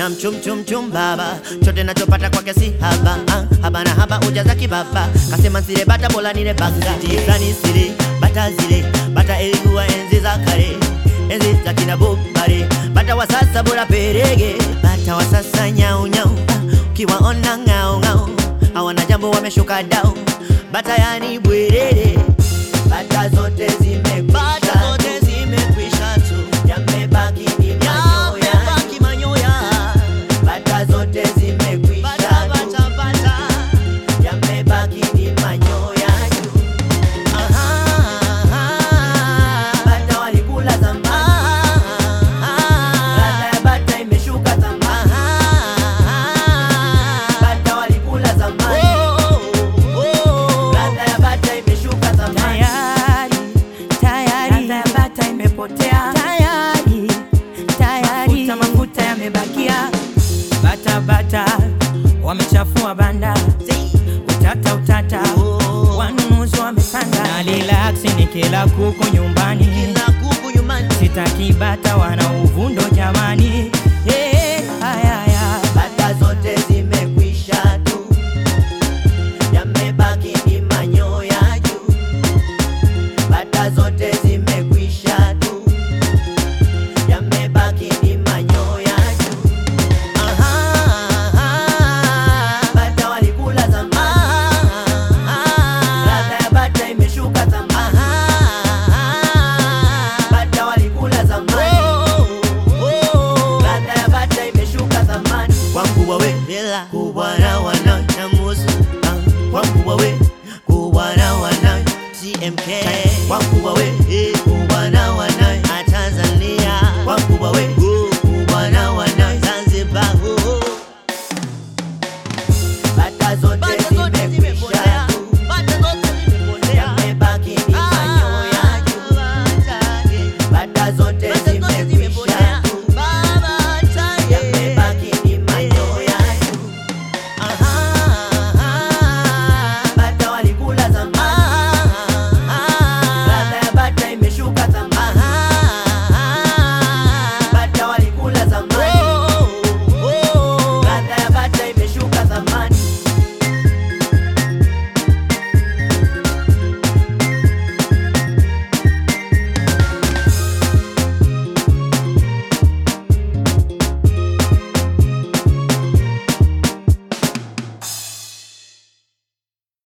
na mchum chum chum baba, chote nachopata kwake si haba ah, haba na haba ujaza kibaba, kasema nsile bata bola nile banga tifani sile bata zile bata ilikuwa enzi za kale, enzi za kina Bobale, bata wa sasa bora perege, bata wa sasa nyau nyau, ukiwaona ngao ngao hawana jambo wameshuka dau, bata yani bwerere, bata zote zimekwisha, zote zimekwisha tu, yamebaki ni manyoya, yamebaki manyoya, bata zote zimekwisha tu, yamebaki ni manyoya tu. Bata walikula zamani, ladha ya bata imeshuka zamani. Bata walikula zamani, ladha ya bata imeshuka zamani. Tayari, tayari, ladha ya bata imepotea. Tayari, tayari, mafuta mafuta yamebakia. Bata bata wamechafua banda, utata utata, wanunuzi wamepanda. Na relax nikila kuku nyumbani, Kila kuku nyumbani, sitaki bata wana uvundo jamani. Hey, haya, haya. bata zote zimekwisha tu, yamebaki ni manyoya juu. Bata zote zimekwisha tu, yamebaki ni manyoya juu. Bata walikula zamani, ladha ya bata imeshuka zamani. Bata walikula zamani, ladha ya bata imeshuka zamani. Wangu wawe hela kubwa na wana na musu, ah, wangu wawe kubwa na wana TMK